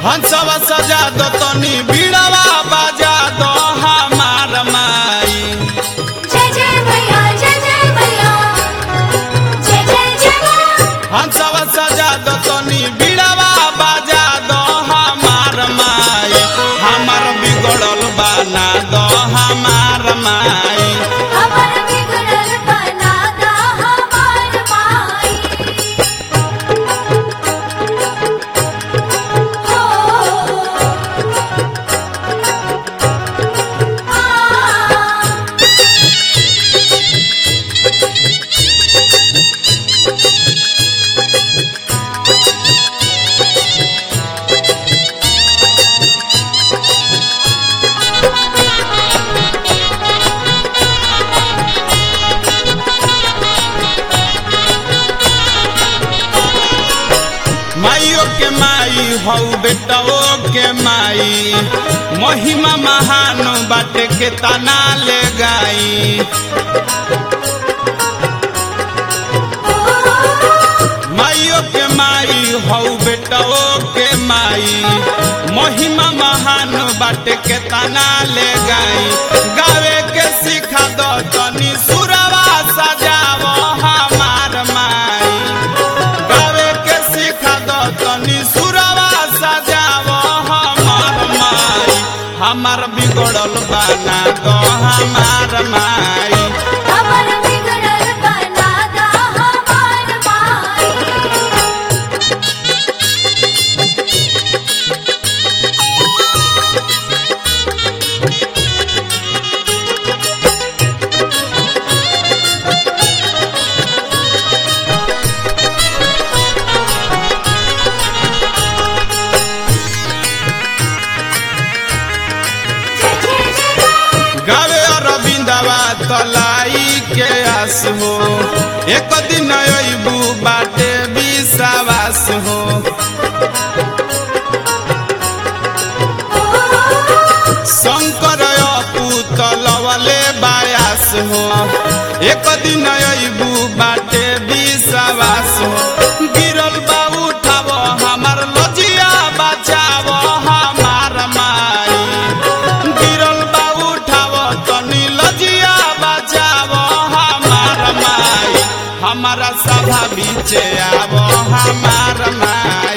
हंसवा सजा दो तनी बीड़वा बजा दो हमार माई जय जय मैया जय जय मैया जय जय जय माँ हंसवा सजा दो तनी बीड़वा बजा दो हमार माई हमार बिगड़ल बना दो हमार माई हमर बिगड़ल बना दा हमार माई हो आ माइयो के माई हौ बेटवो के माई महिमा महान बाटे के तना ले गाई माइयो के माई हौ बेटवो के माई महिमा महान बाटे के तना ले गाई गावे के सिखा दो तनी सुरवा सजावो हमार माई गावे के सिखा दो तनी सुरवा सजावो हमार माई हमार बिगड़ल बना दो हमार माई हमर बिगड़ल बना दा हमार माई जय जय जय माँ गावे अरविंदवा तलाई के आस हो एक दिन अबू बाटे विश्वास हो शंकर अपू तलवले बायास हो एक दिन अबू बाटे विश्वास हो गिरल बा उठाव हमार लजिया बचाव हमार माई गिरल बा उठाव तनी लजिया बचाव हमार माई हमारा सभा बीचे आव हमार माई